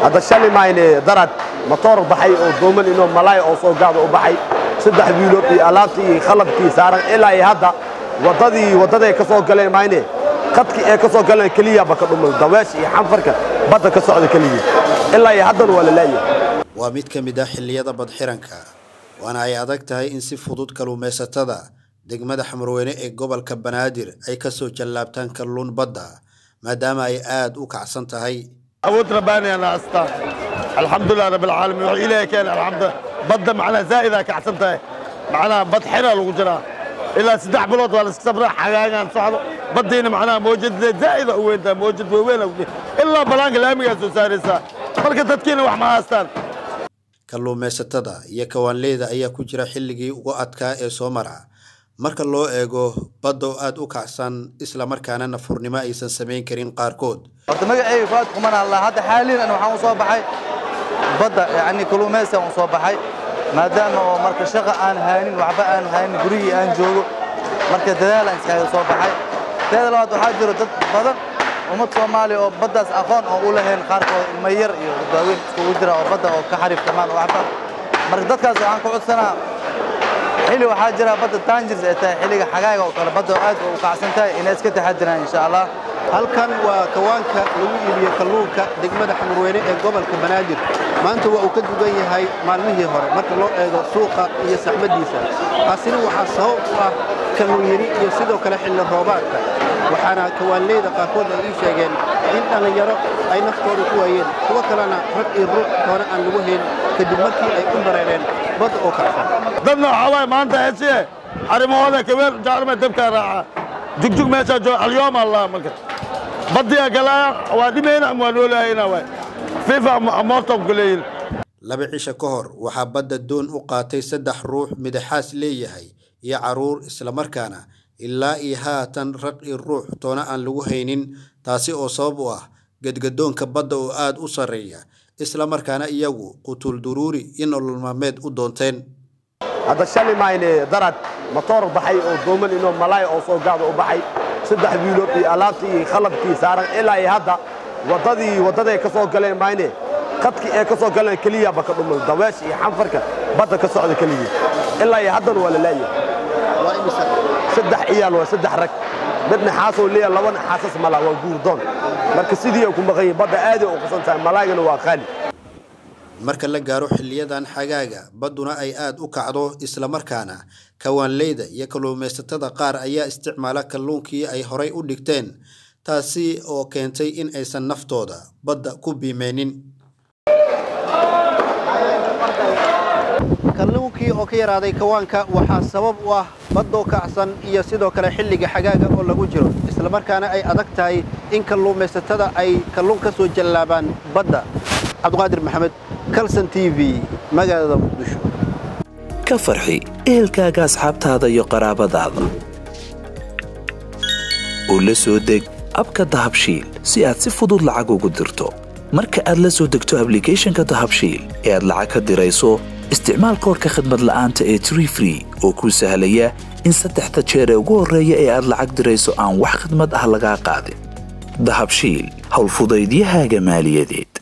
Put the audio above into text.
hadda shali mayne darad matoor baxay oo dooman inoo malaay oo soo gaada u baxay saddex wiilood iyo alaabtii iyo khalabkii saaran ilaa iyo hadda waddadii waddaday ka soo galeen mayne qadkii ee ka soo galeen keliyaba ka dhumay daweesha iyo xanfarka badda ka socda keligii ilaa iyo haddana waa la laayahay waa mid ka mid ah xilliyada badxiranka waana ay adag tahay in si fudud kalluumaysatada degmada xamarweyne ee gobolka banaadir ay ka soo jallaabtaan kalluun badda maadaama ay aad u kacsan tahay awood rabbaani ana astaa alxamdulilah rabbi alcaalamiin wuxuu ilaahay keenay alxamdu badda macnaha zaa'idaa kacsan tahay macnaha bad xira lagu jiraa ilaa saddex bilood waa la iska sabraa xagaagaan socdo baddiina macnaha mawjadadeed zaa'ida u weyntahay mawjad waaweyn ilaa balaanka laamigaa soo saaraysaa marka dadkiina wax ma haastaan kalluumaysatada iyo kawaanleyda ayaa ku jira xilligii ugu adkaa ee soo mara marka loo eego badda oo aad u kacsan islamarkaana nafurnimo aysan samayn karin qaarkood horta magacayga fuaad kuman allah hadda xaaliyan waxaan u soo baxay badda yacni kalluumaysigan u soo baxay maadaama oo marka shaqa aan haynin waxba aan haynin gurigii aan joogo marka dadaalaan iskaga soo baxay teeda labaad waxaa jiro dad badan ummad soomaaliya oo baddaas aqoon oo u lahayn qaarkood ilmo yar iyo waaweyn iskugu jira oo badda oo ka xariiftamaan oo waxba marka dadkaas waxaan ku codsanaa xilli waxaa jira badda tangirs ay tahay xilliga xagaaga oo kale badda oo aad u kacsan tahay inay iska taxadiraan insha allah halkan waa kawaanka lagu iibiyo kalluunka degmada xamarweyne ee gobolka banaadir maanta waa uu ka dugan yahay maalmihii hore marka loo eego suuqa iyo saxmaddiisa taasina waxaa sabab u ah kalluun yari iyo sidoo kale xilli roobaadka waxaana kawaanleyda qaarkood ay ii sheegeen in dhallinyaro ay naftooda ku waayeen kuwo kalena rag iyo ruux hore aan lagu hayn kadib markii ay u bareereen badda oo kacsan dadna waxaa waaye maanta heshiye arrimahooda kabeel jaclama dabkaa raaca jugjug meeshaa jooga alyoom allah marka baddiyaa galaaya waa dhimayna ama waa noolaayana waay fifa amoortan ku leeyihin laba cisho ka hor waxaa badda doon u qaatay saddex ruux midaxaas leeyahay iyo carruur islamarkaana ilaa iyo haatan rag iyo ruux toona aan lagu haynin taasi oo sabab u ah gedgadoonka badda oo aad u sarreeya islamarkaana iyagu qutul duruuri iyo nolol maalmeed u doonteen hadda shali mayne darad matoor baxay oo dooman inoo malaay oo soo gaada u baxay saddex wiilood iyo alaabtii iyo khalabkii saaran ilaa iyo hadda waddadii waddaday ka soo galeen mayne qadkii ee ka soo galeen keliyaba ka dhumay daweesha iyo xanfarka badda ka socda keligii ilaa iyo haddana waa la laayahay saddex ciyaal waa saddex rag midna xaasoo leeya labana xaasas mala waa guurdoon marka sidii ay ku maqan yihin badda aaday u qasan tahay malaagana waa qaali marka la gaaro xiliyadan xagaaga badduna ay aad u kacdo islamarkaana kawaanleyda iyo kalluumaysatada qaar ayaa isticmaala kalluunkii ay horay u dhigteen taasi oo keentay in aysan naftooda badda ku biimeynin kalluunkii oo ka yaraaday kawaanka waxaa sabab u ah baddoo kacsan iyo sidoo kale xilliga xagaaga oo lagu jiro islamarkaana ay adag tahay in kalluumaysatada ay kalluun ka soo jallaabaan badda cabdiqaadir maxamed kalson t v magaalada muqdisho ka farxi ehelkaaga asxaabtaada iyo qaraabadaada oo la soo deg abka dahabshiil si aad si fudud lacag ugu dirto marka aad la soo degto ablicathonka dahabshiil ee aad lacag ka dirayso isticmaal koorka khadmad la'aanta ee tree free oo kuu sahlaya in saddexda jeer ee ugu horreeya ee aad lacag dirayso aan wax khidmad ah lagaa qaadin dahabshiil howlfudaydiyahaaga maaliyadeed